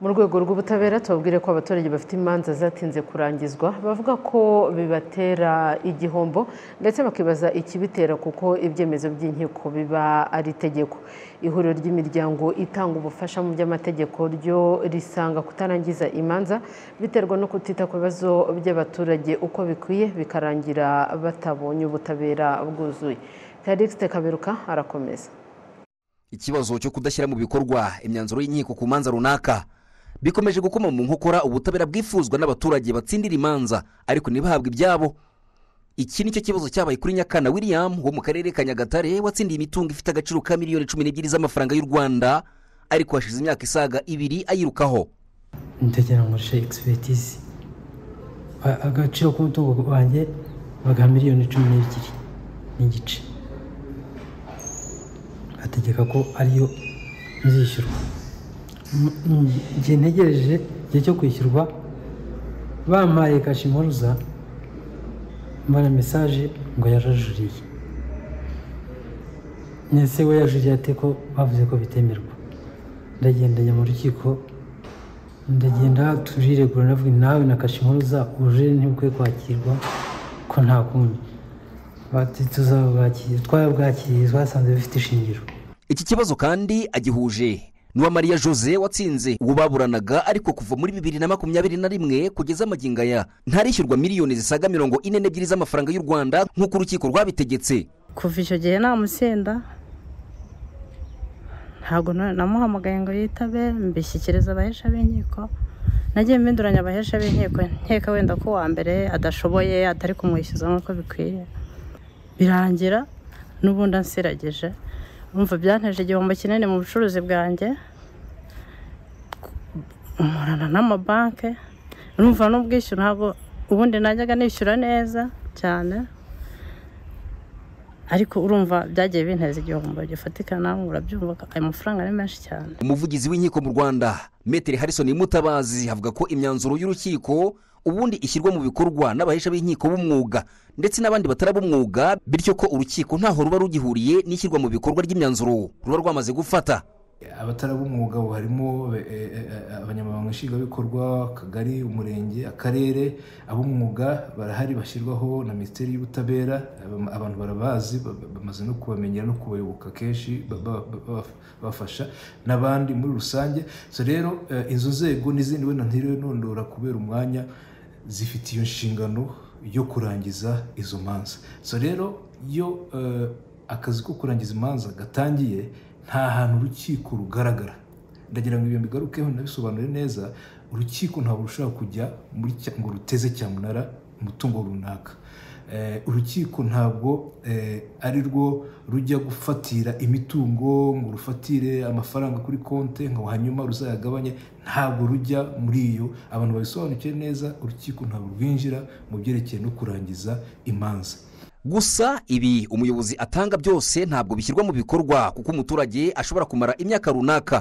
mu rwego rw'ubutabera tubabwire ko abaturage bafite imanza zatinze kurangizwa bavuga ko bibatera igihombo ndetse bakibaza ikibitera kuko ibyemezo by'inkiko biba ari itegeko ihuriro ry'imiryango itanga ubufasha mu by'amategeko ryo risanga kutarangiza imanza biterwa no kutita ku bibazo by'abaturage uko bikwiye bikarangira batabonye ubutabera bwuzuye tarikisite kaberuka arakomeza ikibazo cyo kudashyira mu bikorwa imyanzuro y'inkiko ku manza runaka bikomeje gukoma mu nkokora ubutabera bwifuzwa n'abaturage batsindira imanza ariko ntibahabwe ibyabo iki ni cyo kibazo cyabaye kuri nyakana william wo mu karere ka nyagatare watsindiye imitungo ifite agaciro ka miliyoni cumi n'ebyiri z'amafaranga y'u rwanda ariko hashize imyaka isaga ibiri ayirukaho ndagira ngo nshake egisipetizi agaciro k'umutungo wanjye baga miliyoni cumi n'ebyiri n'igice ategeka ko ariyo nzishyurwa igihe ntegereje igihe cyo kwishyurwa bampaye kashi impuruza mbona mesaje ngo yarajuriye ndetse we yajuriye ate ko bavuze ko bitemerwa ndagenda njya mu rukiko ndagenda turiregura navuga nawe na kashi impuruza ubujurire ntibukwiye kwakirwa ko nta kundi twabwakiriye twasanze bifite ishingiro iki kibazo kandi agihuje n'uwa mariya jose watsinze uwo baburanaga ariko kuva muri bibiri na makumyabiri na rimwe kugeza amagingo aya ntarishyurwa miliyoni zisaga mirongo ine n'ebyiri z'amafaranga y'u rwanda nk'uko urukiko rwabitegetse kuva icyo gihe namusenda ntabwo namuhamagaye ngo yitabe mbishyikiriza abahesha b'inkiko nagiye mbinduranya abahesha b'inkiko nkeka wenda ko uwa mbere adashoboye atari kumwishyuza nk'uko bikwiye birangira n'ubundi ansirageje umva byanteje igihombo kinini mu bucuruzi bwanjye nkorana n'amabanki urumva n'ubwishyu ntabwo ubundi najyaga nishyura neza cyane ariko urumva byagiye binteza igihombo gifatika nawe urabyumva ayo mafaranga ari menshi cyane umuvugizi w'inkiko mu rwanda metero harison mutabazi avuga ko imyanzuro y'urukiko ubundi ishyirwa mu bikorwa n'abahesha b'inkiko b'umwuga ndetse n'abandi batarabumwuga bityo ko urukiko ntaho ruba rugihuriye n'ishyirwa mu bikorwa ry'imyanzuro ruba rwamaze gufata abatarabumwuga harimo abanyamabanga nshingwabikorwa akagari umurenge akarere ab'umwuga barahari bashyirwaho na minisiteri y'ubutabera abantu barabazi bamaze no kubamenyera no kubayoboka kenshi babafasha n'abandi muri rusange rero izo nzego n'izindi wenda ntirondora kubera umwanya zifite iyo nshingano yo kurangiza izo manza so rero iyo akazi ko kurangiza imanza gatangiye nta hantu urukiko rugaragara ndagira ngo ibyo bigarukeho nabisobanure neza urukiko ntabwo rushobora kujya muri ngo ruteze cyamunara umutungo runaka urukiko ntabwo ari rwo rujya gufatira imitungo ngo rufatire amafaranga kuri konti ngo hanyuma ruzayagabanye ntabwo rujya muri iyo abantu babisobanukiwe neza urukiko ntabwo rwinjira mu byerekeye no kurangiza imanza gusa ibi umuyobozi atanga byose ntabwo bishyirwa mu bikorwa kuko umuturage ashobora kumara imyaka runaka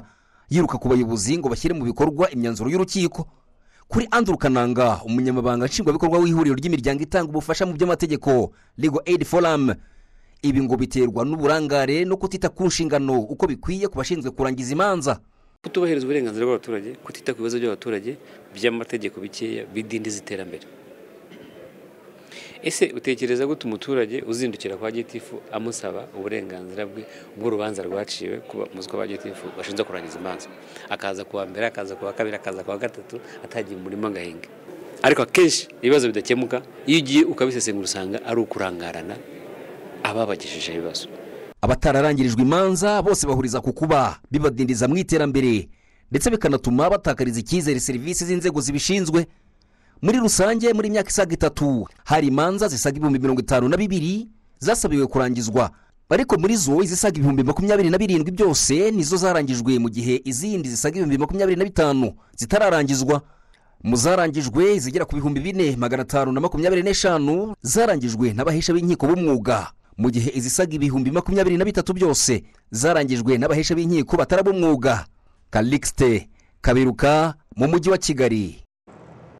yiruka ku bayobozi ngo bashyire mu bikorwa imyanzuro y'urukiko kuri andrew kananga umunyamabanga nshingwabikorwa w'ihuriro ry'imiryango itanga ubufasha mu by'amategeko Legal Aid Forum ibi ngo biterwa n'uburangare no kutita ku nshingano uko bikwiye ku bashinzwe kurangiza imanza kutubahiriza uburenganzira bw'abaturage kutita ku bibazo by'abaturage by'amategeko bikeya bidindiza iterambere ese utekereza gute umuturage uzindukira kwa gitifu amusaba uburenganzira bwe bw'urubanza rwaciwe muswa ba gitifu bashinzwe kurangiza imanza akaza kuwa mbere akaza kuwa kabiri akaza kuwa gatatu atagiye umurimo agahinga ariko akenshi ibibazo bidakemuka iyo ugiye ukabisesengura usanga ari ukurangarana ababagejeje ibibazo abatararangirijwe imanza bose bahuriza ku kuba bibadindiza mu iterambere ndetse bikanatuma batakariza icyizere serivisi z'inzego zibishinzwe muri rusange muri myaka isaga itatu hari imanza zisaga ibihumbi mirongo itanu na bibiri zasabiwe kurangizwa ariko muri zo izisaga ibihumbi makumyabiri na birindwi byose nizo zarangijwe mu gihe izindi zisaga ibihumbi makumyabiri na bitanu zitararangizwa mu zarangijwe zigera ku bihumbi bine magana atanu na makumyabiri n'eshanu zarangijwe n'abahesha b'inkiko b'umwuga mu gihe izisaga ibihumbi makumyabiri na bitatu byose zarangijwe n'abahesha b'inkiko batarabumwuga kalixite kaberuka mu mujyi wa kigali